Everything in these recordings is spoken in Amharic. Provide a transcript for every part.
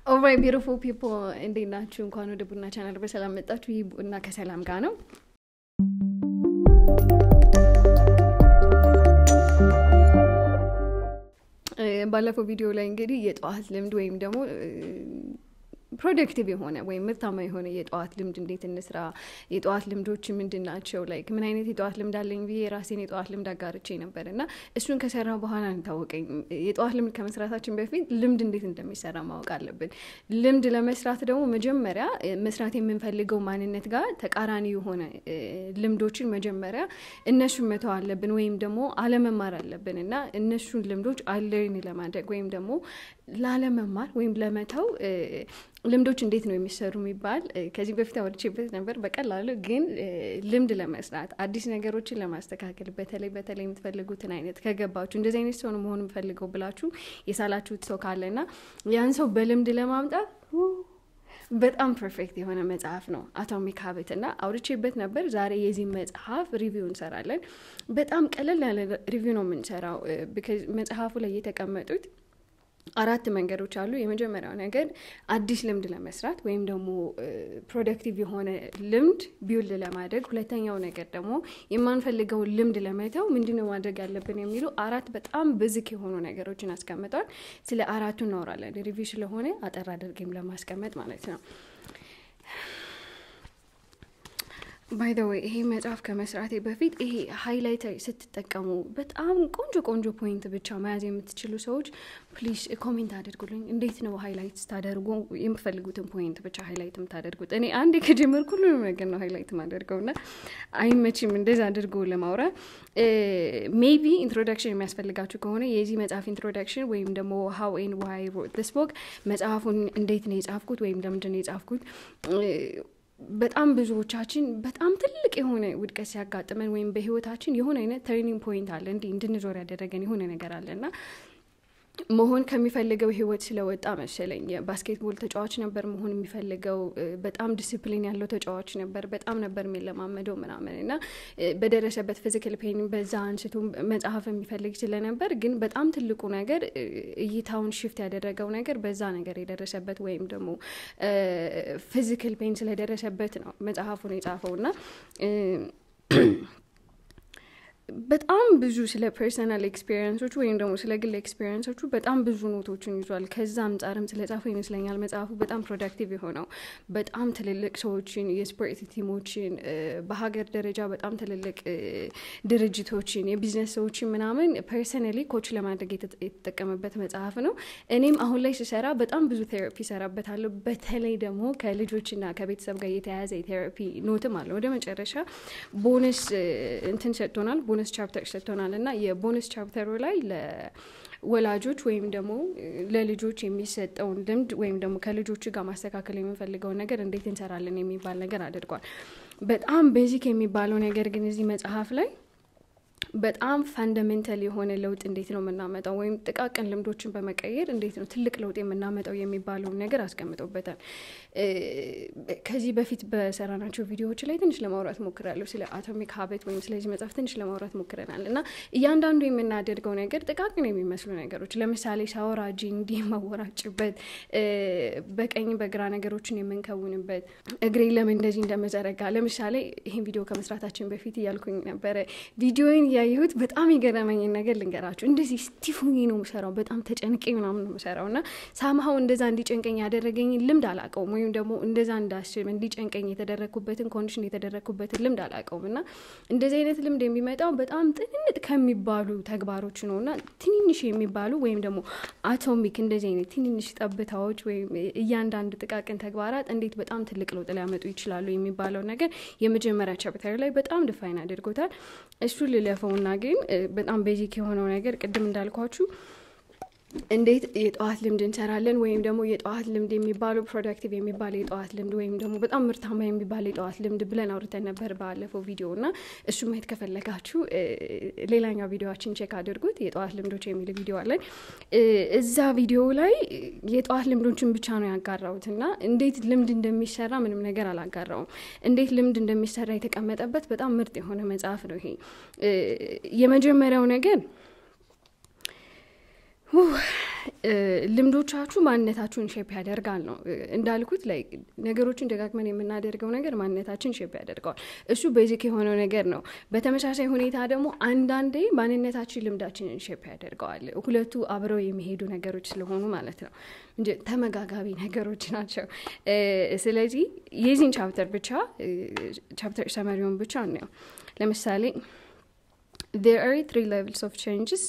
ኦልራይት ቢዩቲፉል ፒፕል እንዴት ናችሁ? እንኳን ወደ ቡና ቻናል በሰላም መጣችሁ። ይህ ቡና ከሰላም ጋር ነው። ባለፈው ቪዲዮ ላይ እንግዲህ የጠዋት ልምድ ወይም ደግሞ ፕሮደክቲቭ የሆነ ወይም ምርታማ የሆነ የጠዋት ልምድ እንዴት እንስራ፣ የጠዋት ልምዶች ምንድን ናቸው፣ ላይክ ምን አይነት የጠዋት ልምድ አለኝ ብዬ የራሴን የጠዋት ልምድ አጋርቼ ነበር እና እሱን ከሰራ በኋላ እንታወቀኝ የጠዋት ልምድ ከመስራታችን በፊት ልምድ እንዴት እንደሚሰራ ማወቅ አለብን። ልምድ ለመስራት ደግሞ መጀመሪያ መስራት የምንፈልገው ማንነት ጋር ተቃራኒ የሆነ ልምዶችን መጀመሪያ እነሱን መተው አለብን ወይም ደግሞ አለመማር አለብን እና እነሱን ልምዶች አለርን ለማድረግ ወይም ደግሞ ላለመማር ወይም ለመተው ልምዶች እንዴት ነው የሚሰሩ የሚባል ከዚህ በፊት አወርቼበት ነበር። በቀላሉ ግን ልምድ ለመስራት አዲስ ነገሮችን ለማስተካከል በተለይ በተለይ የምትፈልጉትን አይነት ከገባችሁ እንደዚህ አይነት ሰው ነው መሆን የምፈልገው ብላችሁ የሳላችሁት ሰው ካለና ያን ሰው በልምድ ለማምጣት በጣም ፐርፌክት የሆነ መጽሐፍ ነው አቶሚክ ሀቢት እና አውርቼበት ነበር። ዛሬ የዚህ መጽሐፍ ሪቪው እንሰራለን። በጣም ቀለል ያለ ሪቪው ነው የምንሰራው። መጽሐፉ ላይ የተቀመጡት አራት መንገዶች አሉ። የመጀመሪያው ነገር አዲስ ልምድ ለመስራት ወይም ደግሞ ፕሮደክቲቭ የሆነ ልምድ ቢውልድ ለማድረግ፣ ሁለተኛው ነገር ደግሞ የማንፈልገውን ልምድ ለመተው ምንድነው ማድረግ ያለብን የሚሉ አራት በጣም ብዝክ የሆኑ ነገሮችን አስቀምጠዋል። ስለ አራቱ እናወራለን። ሪቪው ስለሆነ አጠር አድርጌም ለማስቀመጥ ማለት ነው። ባይ ዘ ወይ ይሄ መጽሐፍ ከመስራቴ በፊት ይሄ ሃይላይተር ስትጠቀሙ በጣም ቆንጆ ቆንጆ ፖይንት ብቻ መያዝ የምትችሉ ሰዎች ፕሊዝ ኮሜንት አድርጉልኝ። እንዴት ነው ሃይላይት ስታደርጉ የምፈልጉትን ፖይንት ብቻ ሃይላይት የምታደርጉት? እኔ አንዴ ከጀመርኩ ሁሉንም ነገር ነው ሃይላይት ማደርገው እና አይመችም እንደዛ አድርጎ ለማውራት። ሜቢ ኢንትሮዳክሽን የሚያስፈልጋችሁ ከሆነ የዚህ መጽሐፍ ኢንትሮዳክሽን ወይም ደግሞ ሀው ኤን ዋይ ሮት ዲስ ቦክ መጽሐፉን እንዴት ነው የጻፍኩት ወይም ለምንድን ነው የጻፍኩት በጣም ብዙዎቻችን በጣም ትልቅ የሆነ ውድቀት ሲያጋጥመን ወይም በህይወታችን የሆነ አይነት ተርኒንግ ፖይንት አለ እንዲህ እንድንዞር ያደረገን የሆነ ነገር አለ እና መሆን ከሚፈልገው ህይወት ስለወጣ መሰለኝ። የባስኬትቦል ተጫዋች ነበር መሆን የሚፈልገው። በጣም ዲስፕሊን ያለው ተጫዋች ነበር። በጣም ነበር የሚለማመደው ምናምን እና በደረሰበት ፊዚካል ፔን በዛ አንስቶ መጽሐፍ የሚፈልግ ስለነበር፣ ግን በጣም ትልቁ ነገር እይታውን ሽፍት ያደረገው ነገር በዛ ነገር የደረሰበት ወይም ደግሞ ፊዚካል ፔን ስለደረሰበት ነው መጽሐፉን የጻፈው እና በጣም ብዙ ስለ ፐርሰናል ኤክስፔሪንሶቹ ወይም ደግሞ ስለ ግል ኤክስፔሪንሶቹ በጣም ብዙ ኖቶችን ይዟል። ከዛ አንጻርም ስለ ጻፈው ይመስለኛል መጽሐፉ በጣም ፕሮዳክቲቭ የሆነው በጣም ትልልቅ ሰዎችን፣ የስፖርት ቲሞችን፣ በሀገር ደረጃ በጣም ትልልቅ ድርጅቶችን፣ የቢዝነስ ሰዎችን ምናምን ፐርሰናሊ ኮች ለማድረግ የተጠቀመበት መጽሐፍ ነው። እኔም አሁን ላይ ስሰራ በጣም ብዙ ቴራፒ ሰራበታለሁ። በተለይ ደግሞ ከልጆችና ከቤተሰብ ጋር የተያያዘ የቴራፒ ኖትም አለ። ወደ መጨረሻ ቦነስ እንትን ሰጥቶናል ቦነስ ቻፕተር ሰጥቶናል እና የቦነስ ቻፕተሩ ላይ ለወላጆች ወይም ደግሞ ለልጆች የሚሰጠውን ልምድ ወይም ደግሞ ከልጆች ጋር ማስተካከል የምንፈልገውን ነገር እንዴት እንሰራለን የሚባል ነገር አድርጓል። በጣም ቤዚክ የሚባለው ነገር ግን እዚህ መጽሐፍ ላይ በጣም ፋንዳሜንታል የሆነ ለውጥ እንዴት ነው የምናመጣው ወይም ጥቃቅን ልምዶችን በመቀየር እንዴት ነው ትልቅ ለውጥ የምናመጣው የሚባለውን ነገር አስቀምጦበታል። ከዚህ በፊት በሰራናቸው ቪዲዮዎች ላይ ትንሽ ለማውራት ሞክራለሁ። ስለ አቶሚክ ሀቢት ወይም ስለዚህ መጽሐፍ ትንሽ ለማውራት ሞክረናል እና እያንዳንዱ የምናደርገው ነገር ጥቃቅን የሚመስሉ ነገሮች ለምሳሌ ሳወራ እጄ እንዲህ የማወራጭበት፣ በቀኝ በግራ ነገሮችን የምንከውንበት፣ እግሬ ለምን እንደዚህ እንደመዘረጋ ለምሳሌ ይህን ቪዲዮ ከመስራታችን በፊት እያልኩኝ ነበረ ቪዲዮን ያየሁት በጣም የገረመኝን ነገር ልንገራችሁ። እንደዚህ ስቲፍ ሆኜ ነው የምሰራው፣ በጣም ተጨንቄ ምናምን ነው የምሰራው እና ሳምሀው እንደዛ እንዲጨንቀኝ ያደረገኝ ልምድ አላውቀውም፣ ወይም ደግሞ እንደዛ እንዳስብ እንዲጨንቀኝ የተደረግኩበትን ኮንዲሽን የተደረግኩበትን ልምድ አላውቀውም እና እንደዚህ አይነት ልምድ የሚመጣው በጣም ጥንጥ ከሚባሉ ተግባሮች ነው እና ትንንሽ የሚባሉ ወይም ደግሞ አቶሚክ እንደዚህ አይነት ትንንሽ ጠብታዎች ወይም እያንዳንድ ጥቃቅን ተግባራት እንዴት በጣም ትልቅ ለውጥ ሊያመጡ ይችላሉ የሚባለው ነገር የመጀመሪያ ቻፕተር ላይ በጣም ድፋይን አድርጎታል። እሱ ልለፈውና ግን በጣም ቤዚክ የሆነው ነገር ቅድም እንዳልኳችሁ እንዴት የጠዋት ልምድ እንሰራለን ወይም ደግሞ የጠዋት ልምድ የሚባለው ፕሮዳክቲቭ የሚባል የጠዋት ልምድ ወይም ደግሞ በጣም ምርታማ የሚባል የጠዋት ልምድ ብለን አውርተን ነበር ባለፈው ቪዲዮ እና እሱ ማየት ከፈለጋችሁ ሌላኛው ቪዲዮችን ቼክ አድርጉት። የጠዋት ልምዶች የሚል ቪዲዮ አለን። እዛ ቪዲዮ ላይ የጠዋት ልምዶችን ብቻ ነው ያጋራሁት እና እንዴት ልምድ እንደሚሰራ ምንም ነገር አላጋራውም። እንዴት ልምድ እንደሚሰራ የተቀመጠበት በጣም ምርጥ የሆነ መጽሐፍ ነው ይሄ። የመጀመሪያው ነገር ልምዶቻችሁ ማንነታችሁን ሼፕ ያደርጋል ነው እንዳልኩት ላይ ነገሮችን ደጋግመን የምናደርገው ነገር ማንነታችን ሼፕ ያደርገዋል እሱ ቤዚክ የሆነው ነገር ነው በተመሳሳይ ሁኔታ ደግሞ አንዳንዴ ማንነታችን ልምዳችንን ሼፕ ያደርገዋል ሁለቱ አብረው የሚሄዱ ነገሮች ስለሆኑ ማለት ነው እንጂ ተመጋጋቢ ነገሮች ናቸው ስለዚህ የዚህን ቻፕተር ብቻ ቻፕተር ሰመሪውን ብቻ ነው ለምሳሌ there are three levels of changes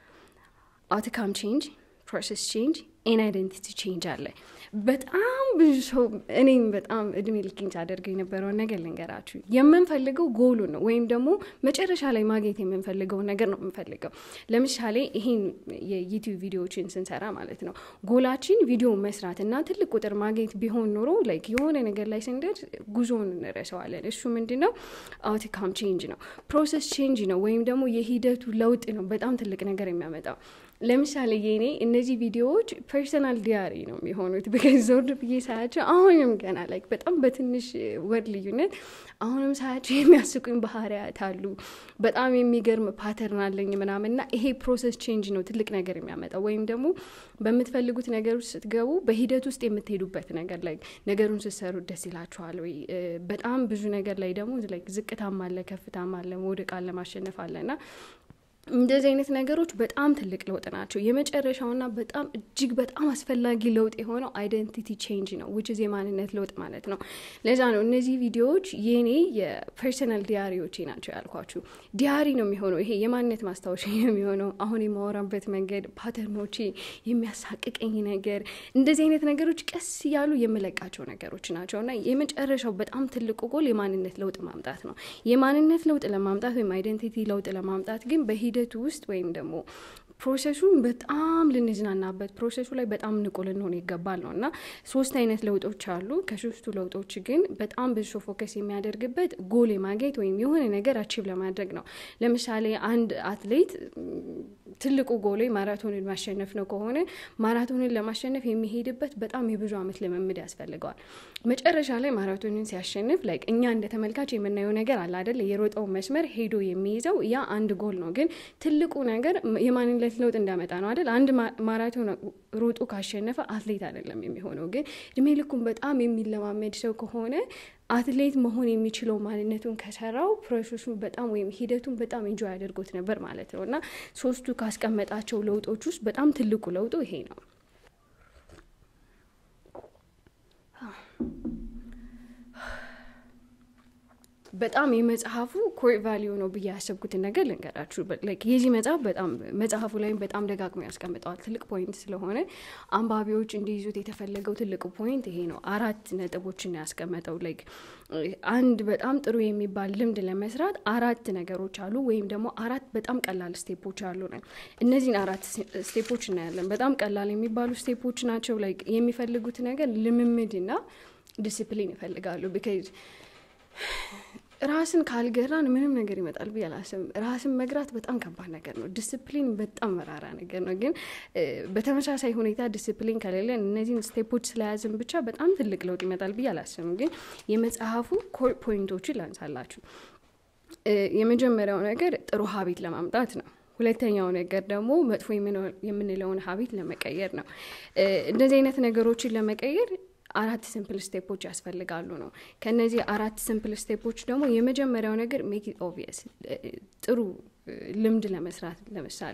outcome change ፕሮሰስ ቼንጅ ኤን አይደንቲቲ ቼንጅ አለ በጣም ብዙ ሰው እኔም በጣም እድሜ ልክኝ ሳደርገው የነበረውን ነገር ልንገራችሁ የምንፈልገው ጎሉ ነው ወይም ደግሞ መጨረሻ ላይ ማግኘት የምንፈልገውን ነገር ነው የምንፈልገው ለምሳሌ ይሄን የዩቲዩብ ቪዲዮዎችን ስንሰራ ማለት ነው ጎላችን ቪዲዮ መስራት እና ትልቅ ቁጥር ማግኘት ቢሆን ኖሮ ላይክ የሆነ ነገር ላይ ስንደርስ ጉዞውን እንረሰዋለን እሱ ምንድን ነው አውትካም ቼንጅ ነው ፕሮሰስ ቼንጅ ነው ወይም ደግሞ የሂደቱ ለውጥ ነው በጣም ትልቅ ነገር የሚያመጣው ለምሳሌ የኔ እነዚህ ቪዲዮዎች ፐርሰናል ዲያሪ ነው የሚሆኑት ብከዚ ዞር ብዬ ሳያቸው አሁንም ገና ላይክ በጣም በትንሽ ወር ልዩነት አሁንም ሳያቸው የሚያስቁኝ ባህሪያት አሉ በጣም የሚገርም ፓተርን አለኝ ምናምን እና ይሄ ፕሮሰስ ቼንጅ ነው ትልቅ ነገር የሚያመጣው ወይም ደግሞ በምትፈልጉት ነገር ውስጥ ስትገቡ በሂደት ውስጥ የምትሄዱበት ነገር ላይ ነገሩን ስትሰሩ ደስ ይላችኋል ወይ በጣም ብዙ ነገር ላይ ደግሞ ዝቅታም አለ ከፍታም አለ መውደቅ አለ ማሸነፍ አለ እና እንደዚህ አይነት ነገሮች በጣም ትልቅ ለውጥ ናቸው የመጨረሻውና በጣም እጅግ በጣም አስፈላጊ ለውጥ የሆነው አይደንቲቲ ቼንጅ ነው ውጭ የማንነት ለውጥ ማለት ነው ለዛ ነው እነዚህ ቪዲዮዎች የኔ የፐርሰናል ዲያሪዎቼ ናቸው ያልኳችሁ ዲያሪ ነው የሚሆነው ይሄ የማንነት ማስታወሻ የሚሆነው አሁን የማወራበት መንገድ ፓተርኖቼ የሚያሳቅቀኝ ነገር እንደዚህ አይነት ነገሮች ቀስ እያሉ የምለቃቸው ነገሮች ናቸው እና የመጨረሻው በጣም ትልቁ ጎል የማንነት ለውጥ ማምጣት ነው የማንነት ለውጥ ለማምጣት ወይም አይደንቲቲ ለውጥ ለማምጣት ግን በሂደቱ ውስጥ ወይም ደግሞ ፕሮሰሱን በጣም ልንዝናናበት ፕሮሰሱ ላይ በጣም ንቁ ልንሆን ይገባል ነው እና ሶስት አይነት ለውጦች አሉ ከሶስቱ ለውጦች ግን በጣም ብዙ ሰው ፎከስ የሚያደርግበት ጎል የማግኘት ወይም የሆነ ነገር አቺቭ ለማድረግ ነው ለምሳሌ አንድ አትሌት ትልቁ ጎሌ ማራቶንን ማሸነፍ ነው ከሆነ ማራቶንን ለማሸነፍ የሚሄድበት በጣም የብዙ አመት ልምምድ ያስፈልገዋል መጨረሻ ላይ ማራቶንን ሲያሸንፍ ላይክ እኛ እንደ ተመልካች የምናየው ነገር አለ አደለ የሮጠው መስመር ሄዶ የሚይዘው ያ አንድ ጎል ነው ግን ትልቁ ነገር የማንነት ለውጥ እንዳመጣ ነው አይደል አንድ ማራቶን ሮጦ ካሸነፈ አትሌት አይደለም የሚሆነው ግን እድሜ ልኩን በጣም የሚለማመድ ሰው ከሆነ አትሌት መሆን የሚችለው ማንነቱን ከሰራው ፕሮሰሱን በጣም ወይም ሂደቱን በጣም እንጆ ያደርጎት ነበር ማለት ነው እና ሶስቱ ካስቀመጣቸው ለውጦች ውስጥ በጣም ትልቁ ለውጡ ይሄ ነው በጣም የመጽሐፉ ኮር ቫሊዩ ነው ብዬ ያሰብኩትን ነገር ልንገራችሁ የዚህ መጽሐፍ በጣም መጽሐፉ ላይም በጣም ደጋግሞ ያስቀምጠዋል ትልቅ ፖይንት ስለሆነ አንባቢዎች እንዲይዙት የተፈለገው ትልቁ ፖይንት ይሄ ነው አራት ነጥቦችን ያስቀመጠው ላይክ አንድ በጣም ጥሩ የሚባል ልምድ ለመስራት አራት ነገሮች አሉ ወይም ደግሞ አራት በጣም ቀላል ስቴፖች አሉ ነው እነዚህን አራት ስቴፖች እናያለን በጣም ቀላል የሚባሉ ስቴፖች ናቸው ላይክ የሚፈልጉት ነገር ልምምድና ዲስፕሊን ይፈልጋሉ ቢካዝ ራስን ካልገራን ምንም ነገር ይመጣል ብዬ አላስብም ራስን መግራት በጣም ከባድ ነገር ነው ዲስፕሊን በጣም መራራ ነገር ነው ግን በተመሳሳይ ሁኔታ ዲስፕሊን ከሌለን እነዚህን ስቴፖች ስለያዝን ብቻ በጣም ትልቅ ለውጥ ይመጣል ብዬ አላስብም ግን የመጽሐፉ ኮር ፖይንቶችን ላንሳላችሁ የመጀመሪያው ነገር ጥሩ ሀቢት ለማምጣት ነው ሁለተኛው ነገር ደግሞ መጥፎ የምንለውን ሀቢት ለመቀየር ነው እንደዚህ አይነት ነገሮችን ለመቀየር አራት ሲምፕል ስቴፖች ያስፈልጋሉ ነው ከነዚህ አራት ሲምፕል ስቴፖች ደግሞ የመጀመሪያው ነገር ሜክ ኦቪየስ ጥሩ ልምድ ለመስራት ለምሳሌ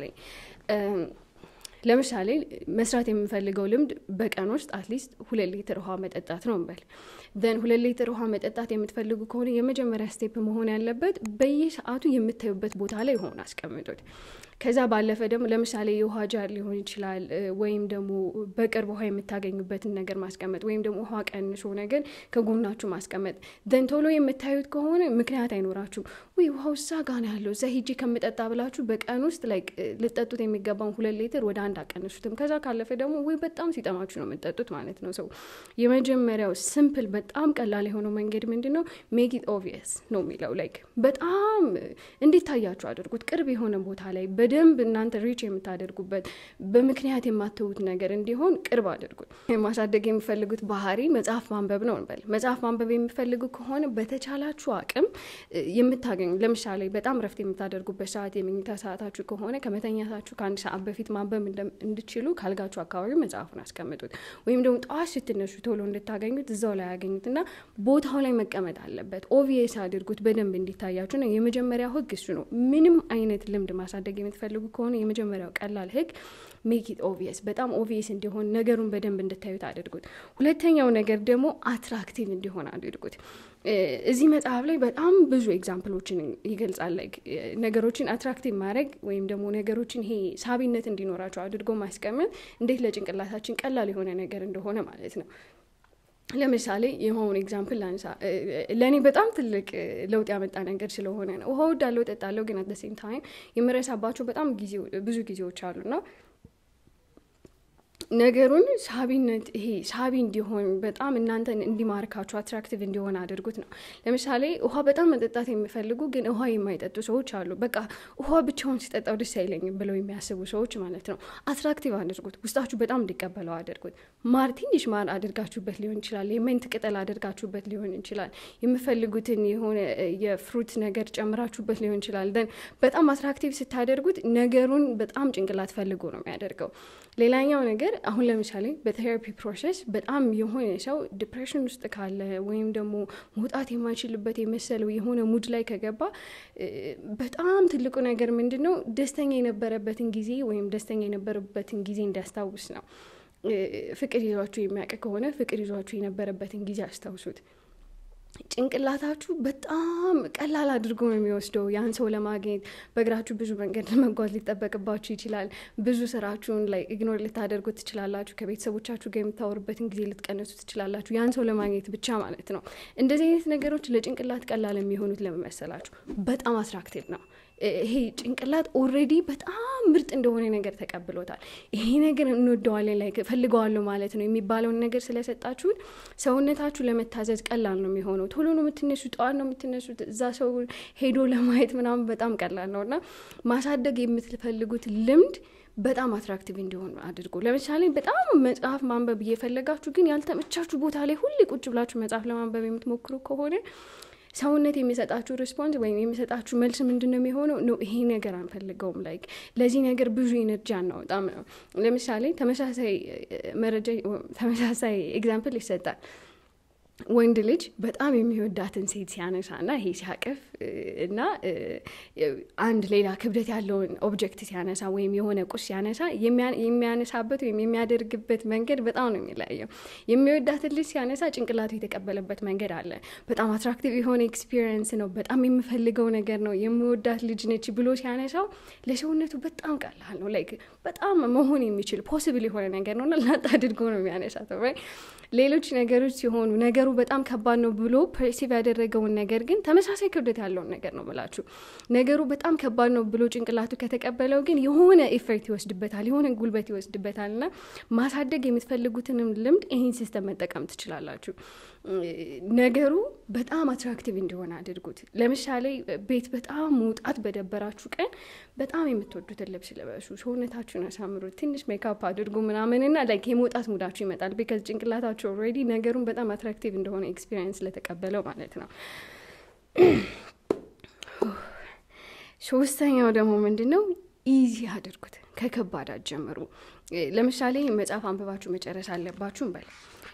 ለምሳሌ መስራት የምንፈልገው ልምድ በቀን ውስጥ አትሊስት ሁለት ሊትር ውሃ መጠጣት ነው እንበል ዘን ሁለት ሊትር ውሃ መጠጣት የምትፈልጉ ከሆነ የመጀመሪያ ስቴፕ መሆን ያለበት በየሰዓቱ የምታዩበት ቦታ ላይ ሆን አስቀምጡት ከዛ ባለፈ ደግሞ ለምሳሌ የውሃ ጃር ሊሆን ይችላል ወይም ደግሞ በቅርብ ውሃ የምታገኙበትን ነገር ማስቀመጥ ወይም ደግሞ ውሃ ቀንሶ ነገር ከጎናችሁ ማስቀመጥ ዘን ቶሎ የምታዩት ከሆነ ምክንያት አይኖራችሁም ወይ ውሃው እዛ ጋ ነው ያለው እዛ ሂጂ ከምጠጣ ብላችሁ በቀን ውስጥ ላይ ልጠጡት የሚገባውን ሁለት ሊትር ወደ አንድ አቀንሱትም ከዛ ካለፈ ደግሞ ወይ በጣም ሲጠማችሁ ነው የምጠጡት ማለት ነው ሰው የመጀመሪያው ስምፕል በጣም ቀላል የሆነው መንገድ ምንድን ነው ሜክ ኢት ኦቪየስ ነው የሚለው ላይክ በጣም እንዲታያችሁ አድርጉት ቅርብ የሆነ ቦታ ላይ በደንብ እናንተ ሪች የምታደርጉበት በምክንያት የማትዉት ነገር እንዲሆን ቅርብ አድርጉት። ማሳደግ የሚፈልጉት ባህሪ መጽሐፍ ማንበብ ነው እንበል። መጽሐፍ ማንበብ የሚፈልጉ ከሆነ በተቻላችሁ አቅም የምታገኙ ለምሳሌ በጣም ረፍት የምታደርጉበት ሰዓት የመኝታ ሰዓታችሁ ከሆነ ከመተኛታችሁ ከአንድ ሰዓት በፊት ማንበብ እንድችሉ ካልጋችሁ አካባቢ መጽሐፉን አስቀምጡት። ወይም ደግሞ ጠዋት ስትነሱ ቶሎ እንድታገኙት እዛው ላይ ያገኙት እና ቦታው ላይ መቀመጥ አለበት። ኦቪየስ አድርጉት በደንብ እንዲታያችሁ ነው። የመጀመሪያው ህግ እሱ ነው። ምንም አይነት ልምድ ማሳደግ የምትፈልጉ ከሆነ የመጀመሪያው ቀላል ህግ ሜክ ኢት ኦቪየስ፣ በጣም ኦቪየስ እንዲሆን ነገሩን በደንብ እንድታዩት አድርጉት። ሁለተኛው ነገር ደግሞ አትራክቲቭ እንዲሆን አድርጉት። እዚህ መጽሐፍ ላይ በጣም ብዙ ኤግዛምፕሎችን ይገልጻል። ነገሮችን አትራክቲቭ ማድረግ ወይም ደግሞ ነገሮችን ይሄ ሳቢነት እንዲኖራቸው አድርጎ ማስቀመጥ እንዴት ለጭንቅላታችን ቀላል የሆነ ነገር እንደሆነ ማለት ነው። ለምሳሌ የሆነ ኤግዛምፕል ላንሳ። ለእኔ በጣም ትልቅ ለውጥ ያመጣ ነገር ስለሆነ ነው። ውሃ ወዳለው እጠጣለሁ፣ ግን አት ሴም ታይም የምረሳባቸው በጣም ብዙ ጊዜዎች አሉና ነገሩን ሳቢነት ይሄ ሳቢ እንዲሆን በጣም እናንተን እንዲማርካችሁ አትራክቲቭ እንዲሆን አድርጉት ነው። ለምሳሌ ውሃ በጣም መጠጣት የሚፈልጉ ግን ውሃ የማይጠጡ ሰዎች አሉ። በቃ ውሃ ብቻውን ሲጠጣው ደስ አይለኝም ብለው የሚያስቡ ሰዎች ማለት ነው። አትራክቲቭ አድርጉት፣ ውስጣችሁ በጣም እንዲቀበለው አድርጉት። ማር ትንሽ ማር አድርጋችሁበት ሊሆን ይችላል። የሜንት ቅጠል አድርጋችሁበት ሊሆን ይችላል። የምፈልጉትን የሆነ የፍሩት ነገር ጨምራችሁበት ሊሆን ይችላል። ደን በጣም አትራክቲቭ ስታደርጉት ነገሩን በጣም ጭንቅላት ፈልጎ ነው የሚያደርገው። ሌላኛው ነገር አሁን ለምሳሌ በቴራፒ ፕሮሰስ በጣም የሆነ ሰው ዲፕሬሽን ውስጥ ካለ ወይም ደግሞ መውጣት የማይችልበት የመሰለው የሆነ ሙድ ላይ ከገባ በጣም ትልቁ ነገር ምንድን ነው? ደስተኛ የነበረበትን ጊዜ ወይም ደስተኛ የነበረበትን ጊዜ እንዲያስታውስ ነው። ፍቅር ይዟችሁ የሚያውቅ ከሆነ ፍቅር ይዟችሁ የነበረበትን ጊዜ አስታውሱት። ጭንቅላታችሁ በጣም ቀላል አድርጎ ነው የሚወስደው። ያን ሰው ለማግኘት በእግራችሁ ብዙ መንገድ ለመጓዝ ሊጠበቅባችሁ ይችላል። ብዙ ስራችሁን ላይ ኢግኖር ልታደርጉ ትችላላችሁ። ከቤተሰቦቻችሁ ጋር የምታወሩበትን ጊዜ ልትቀንሱ ትችላላችሁ። ያን ሰው ለማግኘት ብቻ ማለት ነው። እንደዚህ አይነት ነገሮች ለጭንቅላት ቀላል የሚሆኑት ለመመሰላችሁ በጣም አትራክቲቭ ነው። ይሄ ጭንቅላት ኦልሬዲ በጣም ምርጥ እንደሆነ ነገር ተቀብሎታል። ይሄ ነገር እንወደዋለን ላይ ፈልገዋለሁ ማለት ነው የሚባለውን ነገር ስለሰጣችሁት ሰውነታችሁ ለመታዘዝ ቀላል ነው የሚሆነው። ቶሎ ነው የምትነሱት፣ ጠዋት ነው የምትነሱት። እዛ ሰው ሄዶ ለማየት ምናምን በጣም ቀላል ነው እና ማሳደግ የምትፈልጉት ልምድ በጣም አትራክቲቭ እንዲሆን አድርጎ ለምሳሌ በጣም መጽሐፍ ማንበብ እየፈለጋችሁ ግን ያልተመቻችሁ ቦታ ላይ ሁሌ ቁጭ ብላችሁ መጽሐፍ ለማንበብ የምትሞክሩ ከሆነ ሰውነት የሚሰጣችሁ ሪስፖንስ ወይም የሚሰጣችሁ መልስ ምንድን ነው የሚሆነው? ነው ይሄ ነገር አንፈልገውም፣ ላይክ ለዚህ ነገር ብዙ ኤነርጂ አናወጣም ነው። ለምሳሌ ተመሳሳይ መረጃ ተመሳሳይ ኤግዛምፕል ይሰጣል። ወንድ ልጅ በጣም የሚወዳትን ሴት ሲያነሳ እና ይሄ ሲያቅፍ እና አንድ ሌላ ክብደት ያለውን ኦብጀክት ሲያነሳ ወይም የሆነ ቁስ ሲያነሳ የሚያነሳበት ወይም የሚያደርግበት መንገድ በጣም ነው የሚለያየው። የሚወዳትን ልጅ ሲያነሳ ጭንቅላቱ የተቀበለበት መንገድ አለ። በጣም አትራክቲቭ የሆነ ኤክስፒሪየንስ ነው፣ በጣም የምፈልገው ነገር ነው፣ የምወዳት ልጅ ነች ብሎ ሲያነሳው ለሰውነቱ በጣም ቀላል ነው። ላይክ በጣም መሆን የሚችል ፖስብል የሆነ ነገር ነው እና ላጥ አድርጎ ነው የሚያነሳት። ሌሎች ነገሮች ሲሆኑ ነገሩ በጣም ከባድ ነው ብሎ ፐርሲቭ ያደረገውን ነገር ግን ተመሳሳይ ክብደት ያለውን ነገር ነው ብላችሁ ነገሩ በጣም ከባድ ነው ብሎ ጭንቅላቱ ከተቀበለው ግን የሆነ ኢፌክት ይወስድበታል፣ የሆነ ጉልበት ይወስድበታል። እና ማሳደግ የምትፈልጉትንም ልምድ ይህን ሲስተም መጠቀም ትችላላችሁ። ነገሩ በጣም አትራክቲቭ እንዲሆን አድርጉት። ለምሳሌ ቤት በጣም መውጣት በደበራችሁ ቀን በጣም የምትወዱትን ልብስ ልበሱ፣ ሰውነታችሁን አሳምሩት፣ ትንሽ ሜካፕ አድርጉ ምናምንና ላይክ የመውጣት ሙዳችሁ ይመጣል። ቢካዝ ጭንቅላታችሁ ኦልሬዲ ነገሩን በጣም አትራክቲቭ እንደሆነ ኤክስፒሪየንስ ስለተቀበለው ማለት ነው። ሶስተኛው ደግሞ ምንድን ነው? ኢዚ አድርጉት፣ ከከባድ አትጀምሩ። ለምሳሌ መጽሐፍ አንብባችሁ መጨረስ አለባችሁ እንበል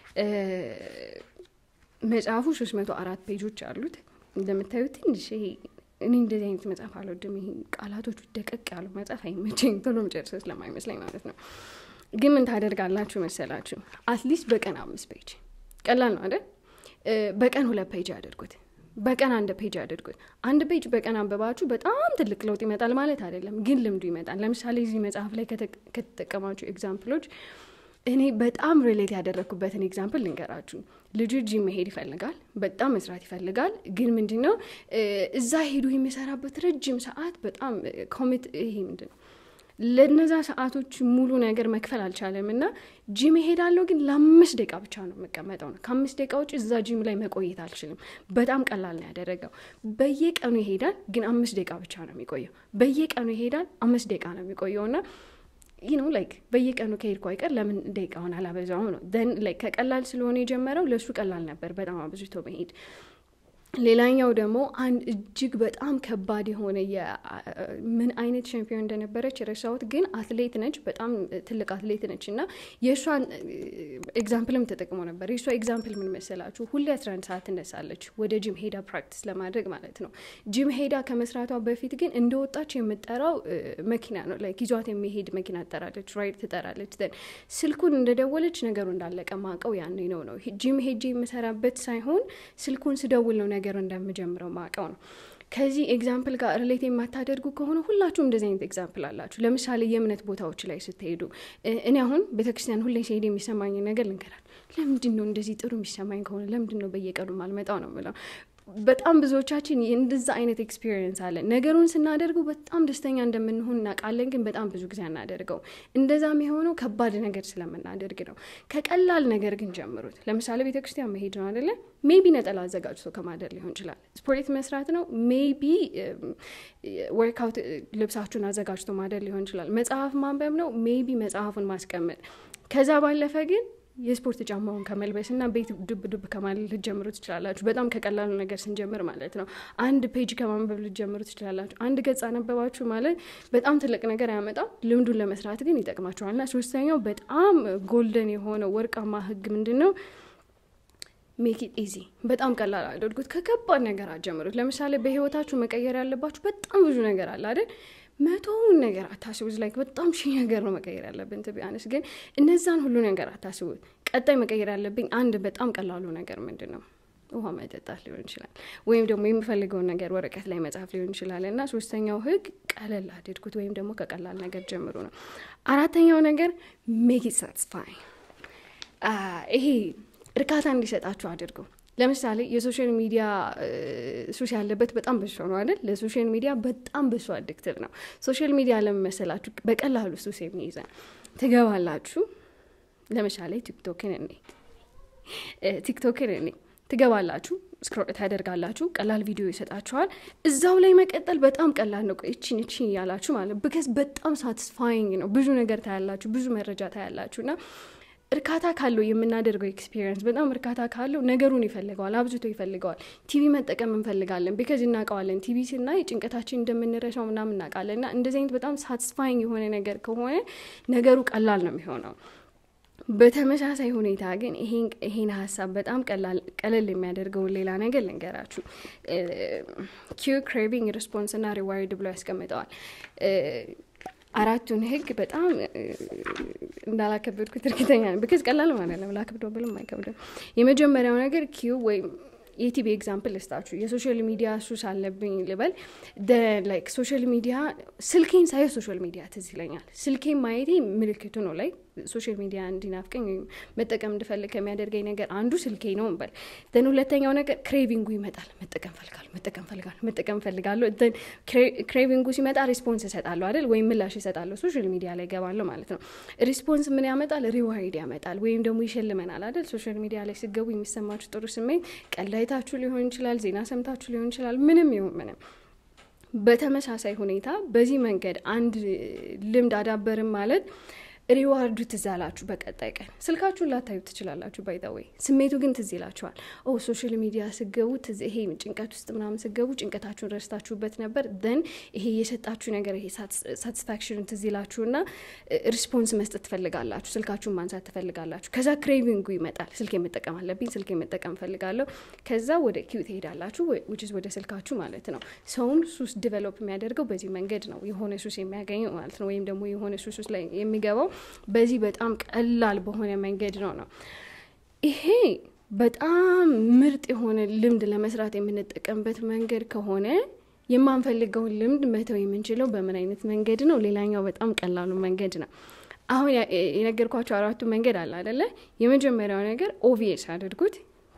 መጽሐፉ ሶስት መቶ አራት ፔጆች አሉት። እንደምታዩት ትንሽ ይሄ እኔ እንደዚህ አይነት መጽሐፍ አልወድም። ይሄ ቃላቶቹ ደቀቅ ያሉ መጽሐፍ አይመቸኝ፣ ቶሎ መጨረስ ስለማይመስለኝ ማለት ነው። ግን ምን ታደርጋላችሁ መሰላችሁ? አትሊስት በቀን አምስት ፔጅ ቀላል ነው አይደል? በቀን ሁለት ፔጅ አድርጉት። በቀን አንድ ፔጅ አድርጉት። አንድ ፔጅ በቀን አንብባችሁ በጣም ትልቅ ለውጥ ይመጣል ማለት አይደለም፣ ግን ልምዱ ይመጣል። ለምሳሌ እዚህ መጽሐፍ ላይ ከተጠቀማችሁ ኤግዛምፕሎች እኔ በጣም ሪሌት ያደረግኩበትን ኤግዛምፕል ልንገራችሁ። ልጁ ጂም መሄድ ይፈልጋል፣ በጣም መስራት ይፈልጋል። ግን ምንድን ነው እዛ ሄዱ የሚሰራበት ረጅም ሰዓት በጣም ኮሚት ይሄ ምንድን ነው ለነዛ ሰዓቶች ሙሉ ነገር መክፈል አልቻለም እና ጂም እሄዳለሁ ግን ለአምስት ደቂቃ ብቻ ነው የምቀመጠው ነው ከአምስት ደቂቃ ውጭ እዛ ጂም ላይ መቆየት አልችልም በጣም ቀላል ነው ያደረገው በየቀኑ ይሄዳል ግን አምስት ደቂቃ ብቻ ነው የሚቆየው በየቀኑ ይሄዳል አምስት ደቂቃ ነው የሚቆየው እና ይህ ነው ላይክ በየቀኑ ከሄድኩ አይቀር ለምን ደቂቃውን አላበዛው ነው ን ላይክ ከቀላል ስለሆነ የጀመረው ለእሱ ቀላል ነበር በጣም አብዝቶ መሄድ ሌላኛው ደግሞ አንድ እጅግ በጣም ከባድ የሆነ ምን አይነት ሻምፒዮን እንደነበረች የረሳሁት ግን አትሌት ነች በጣም ትልቅ አትሌት ነች እና የእሷን ኤግዛምፕልም ተጠቅሞ ነበር የእሷ ኤግዛምፕል ምን መሰላችሁ ሁሌ 11 ሰዓት ትነሳለች ወደ ጂም ሄዳ ፕራክቲስ ለማድረግ ማለት ነው ጂም ሄዳ ከመስራቷ በፊት ግን እንደወጣች የምጠራው መኪና ነው ላይ ይዟት የሚሄድ መኪና ትጠራለች ራይድ ትጠራለች ዘን ስልኩን እንደደወለች ነገሩ እንዳለቀ ማቀው ያኔ ነው ነው ጂም ሄጄ የምሰራበት ሳይሆን ስልኩን ስደውል ነው ነገር እንደምጀምረው ማቀው ነው ከዚህ ኤግዛምፕል ጋር ሪሌት የማታደርጉ ከሆነ ሁላችሁም እንደዚህ አይነት ኤግዛምፕል አላችሁ ለምሳሌ የእምነት ቦታዎች ላይ ስትሄዱ እኔ አሁን ቤተክርስቲያን ሁሌ ሲሄድ የሚሰማኝ ነገር ልንገራል ለምንድን ነው እንደዚህ ጥሩ የሚሰማኝ ከሆነ ለምንድን ነው በየቀኑ ማልመጣው ነው ምለው በጣም ብዙዎቻችን እንደዛ አይነት ኤክስፒሪየንስ አለን ነገሩን ስናደርገው በጣም ደስተኛ እንደምንሆን እናውቃለን ግን በጣም ብዙ ጊዜ አናደርገው እንደዛም የሆነው ከባድ ነገር ስለምናደርግ ነው ከቀላል ነገር ግን ጀምሩት ለምሳሌ ቤተክርስቲያን መሄድ ነው አደለ ሜቢ ነጠላ አዘጋጅቶ ከማደር ሊሆን ይችላል ስፖርት መስራት ነው ሜቢ ወርክአውት ልብሳችሁን አዘጋጅቶ ማደር ሊሆን ይችላል መጽሐፍ ማንበብ ነው ሜቢ መጽሐፉን ማስቀመጥ ከዛ ባለፈ ግን የስፖርት ጫማውን ከመልበስ እና ቤት ዱብ ዱብ ከማለት ልትጀምሩ ትችላላችሁ በጣም ከቀላሉ ነገር ስንጀምር ማለት ነው አንድ ፔጅ ከማንበብ ልትጀምሩ ትችላላችሁ አንድ ገጽ አነበባችሁ ማለት በጣም ትልቅ ነገር አያመጣም ልምዱን ለመስራት ግን ይጠቅማችኋል እና ሶስተኛው በጣም ጎልደን የሆነ ወርቃማ ህግ ምንድን ነው ሜክ ኢት ኢዚ በጣም ቀላል አድርጉት ከከባድ ነገር አጀምሩት ለምሳሌ በህይወታችሁ መቀየር ያለባችሁ በጣም ብዙ ነገር አለ አይደል መቶውን ነገር አታስቡት ላይክ በጣም ሺህ ነገር ነው መቀየር ያለብን ትቢያንስ ግን እነዛን ሁሉ ነገር አታስቡት ቀጣይ መቀየር ያለብኝ አንድ በጣም ቀላሉ ነገር ምንድን ነው ውሃ መጠጣት ሊሆን ይችላል ወይም ደግሞ የምፈልገውን ነገር ወረቀት ላይ መጻፍ ሊሆን ይችላል እና ሶስተኛው ህግ ቀለል አድርጉት ወይም ደግሞ ከቀላል ነገር ጀምሩ ነው አራተኛው ነገር ሜክ ኢት ሳትስፋይ ይሄ እርካታ እንዲሰጣችሁ አድርገው ለምሳሌ የሶሻል ሚዲያ ሱስ ያለበት በጣም በሶ ነው አይደል ለሶሻል ሚዲያ በጣም በሶ አዲክትቭ ነው ሶሻል ሚዲያ ለመመሰላችሁ በቀላሉ ሱስ የሚይዘን ትገባላችሁ ለምሳሌ ቲክቶክን እኔ ቲክቶክን እኔ ትገባላችሁ ስክሮል ታደርጋላችሁ ቀላል ቪዲዮ ይሰጣችኋል እዛው ላይ መቀጠል በጣም ቀላል ነው እቺን እቺን እያላችሁ ማለት ብከስ በጣም ሳትስፋይንግ ነው ብዙ ነገር ታያላችሁ ብዙ መረጃ ታያላችሁ እና እርካታ ካለው የምናደርገው ኤክስፒሪየንስ በጣም እርካታ ካለው ነገሩን ይፈልገዋል አብዝቶ ይፈልገዋል ቲቪ መጠቀም እንፈልጋለን ቢከዝ እናውቀዋለን ቲቪ ስናይ ጭንቀታችን እንደምንረሳው ምናምን እናውቃለን እና እንደዚህ አይነት በጣም ሳትስፋይንግ የሆነ ነገር ከሆነ ነገሩ ቀላል ነው የሚሆነው በተመሳሳይ ሁኔታ ግን ይሄን ሀሳብ በጣም ቀለል የሚያደርገውን ሌላ ነገር ልንገራችሁ ኪዩ ክሬቪንግ ሪስፖንስ እና ሪዋርድ ብሎ ያስቀምጠዋል አራቱን ህግ በጣም እንዳላከበድኩት እርግጠኛ ነው ብክዝ ቀላል ማለት ነው ላክብዶ ብልም አይከብድም የመጀመሪያው ነገር ኪዩ ወይም የቲቪ ኤግዛምፕል ልስጣችሁ የሶሻል ሚዲያ ሱስ አለብኝ ልበል ላይክ ሶሻል ሚዲያ ስልኬን ሳየ ሶሻል ሚዲያ ትዝ ይለኛል ስልኬን ማየቴ ምልክቱ ነው ላይ ሶሻል ሚዲያ እንዲናፍቀኝ ወይም መጠቀም እንድፈልግ ከሚያደርገኝ ነገር አንዱ ስልኬ ነው እንበል ን ሁለተኛው ነገር ክሬቪንጉ ይመጣል መጠቀም ፈልጋለሁ መጠቀም ፈልጋለሁ መጠቀም ፈልጋለሁ ክሬቪንጉ ሲመጣ ሪስፖንስ እሰጣለሁ አይደል ወይም ምላሽ እሰጣለሁ ሶሻል ሚዲያ ላይ ገባለሁ ማለት ነው ሪስፖንስ ምን ያመጣል ሪዋይድ ያመጣል ወይም ደግሞ ይሸልመናል አይደል ሶሻል ሚዲያ ላይ ስገቡ የሚሰማችሁ ጥሩ ስሜት ቀላይታችሁ ሊሆን ይችላል ዜና ሰምታችሁ ሊሆን ይችላል ምንም ይሁን ምንም በተመሳሳይ ሁኔታ በዚህ መንገድ አንድ ልምድ አዳበርም ማለት ሪዋርዱ ትዝ አላችሁ በቀጣይ ቀን ስልካችሁን ላታዩ ትችላላችሁ ባይዘወይ ስሜቱ ግን ትዝ ይላችኋል ኦ ሶሻል ሚዲያ ስገቡ ይሄ ጭንቀት ውስጥ ምናምን ስገቡ ጭንቀታችሁን ረስታችሁበት ነበር ደን ይሄ የሰጣችሁ ነገር ይሄ ሳቲስፋክሽን ትዝ ይላችሁና ሪስፖንስ መስጠት ትፈልጋላችሁ ስልካችሁን ማንሳት ትፈልጋላችሁ ከዛ ክሬቪንጉ ይመጣል ስልክ መጠቀም አለብኝ ስልክ መጠቀም ፈልጋለሁ ከዛ ወደ ኪው ትሄዳላችሁ ውጭ ወደ ስልካችሁ ማለት ነው ሰውን ሱስ ዲቨሎፕ የሚያደርገው በዚህ መንገድ ነው የሆነ ሱስ የሚያገኘው ማለት ነው ወይም ደግሞ የሆነ ሱስ ውስጥ ላይ የሚገባው በዚህ በጣም ቀላል በሆነ መንገድ ነው ነው ይሄ በጣም ምርጥ የሆነ ልምድ ለመስራት የምንጠቀምበት መንገድ ከሆነ የማንፈልገውን ልምድ መተው የምንችለው በምን አይነት መንገድ ነው ሌላኛው በጣም ቀላሉ መንገድ ነው አሁን የነገርኳቸው አራቱ መንገድ አለ አደለ የመጀመሪያው ነገር ኦቪየስ አድርጉት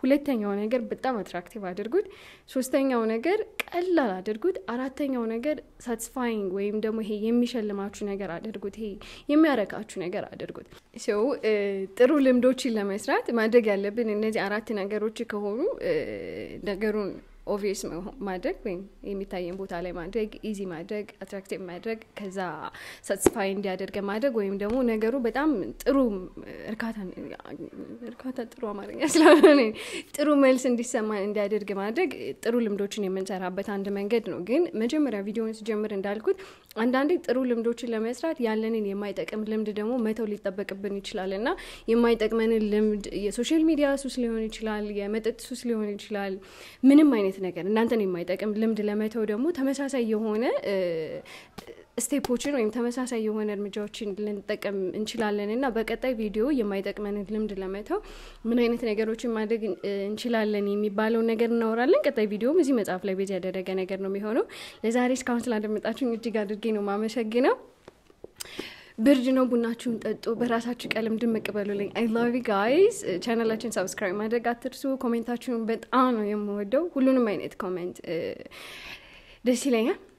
ሁለተኛው ነገር በጣም አትራክቲቭ አድርጉት። ሶስተኛው ነገር ቀላል አድርጉት። አራተኛው ነገር ሳትስፋይንግ ወይም ደግሞ ይሄ የሚሸልማችሁ ነገር አድርጉት። ይሄ የሚያረካችሁ ነገር አድርጉት። ሰው ጥሩ ልምዶችን ለመስራት ማድረግ ያለብን እነዚህ አራት ነገሮች ከሆኑ ነገሩን ኦቪየስ ማድረግ ወይም የሚታየን ቦታ ላይ ማድረግ፣ ኢዚ ማድረግ፣ አትራክቲቭ ማድረግ፣ ከዛ ሳትስፋይ እንዲያደርገ ማድረግ ወይም ደግሞ ነገሩ በጣም ጥሩ እርካታ እርካታ ጥሩ አማርኛ ስለሆነ ጥሩ መልስ እንዲሰማን እንዲያደርግ ማድረግ ጥሩ ልምዶችን የምንሰራበት አንድ መንገድ ነው። ግን መጀመሪያ ቪዲዮን ስጀምር እንዳልኩት አንዳንዴ ጥሩ ልምዶችን ለመስራት ያለንን የማይጠቅም ልምድ ደግሞ መተው ሊጠበቅብን ይችላል እና የማይጠቅመንን ልምድ የሶሻል ሚዲያ ሱስ ሊሆን ይችላል፣ የመጠጥ ሱስ ሊሆን ይችላል፣ ምንም አይነት ነገር እናንተን የማይጠቅም ልምድ ለመተው ደግሞ ተመሳሳይ የሆነ ስቴፖችን ወይም ተመሳሳይ የሆነ እርምጃዎችን ልንጠቀም እንችላለን እና በቀጣይ ቪዲዮ የማይጠቅመንን ልምድ ለመተው ምን አይነት ነገሮችን ማድረግ እንችላለን የሚባለውን ነገር እናወራለን። ቀጣይ ቪዲዮም እዚህ መጽሐፍ ላይ ቤዝ ያደረገ ነገር ነው የሚሆነው። ለዛሬ እስካሁን ስላደመጣችሁኝ እጅግ አድርጌ ነው ማመሰግነው። ብርድ ነው፣ ቡናችሁን ጠጡ፣ በራሳችሁ ቀለም ድምቅ በሉልኝ። አይ ላቭ ጋይስ። ቻናላችን ሰብስክራይብ ማድረግ አትርሱ። ኮሜንታችሁን በጣም ነው የምወደው። ሁሉንም አይነት ኮሜንት ደስ ይለኛል።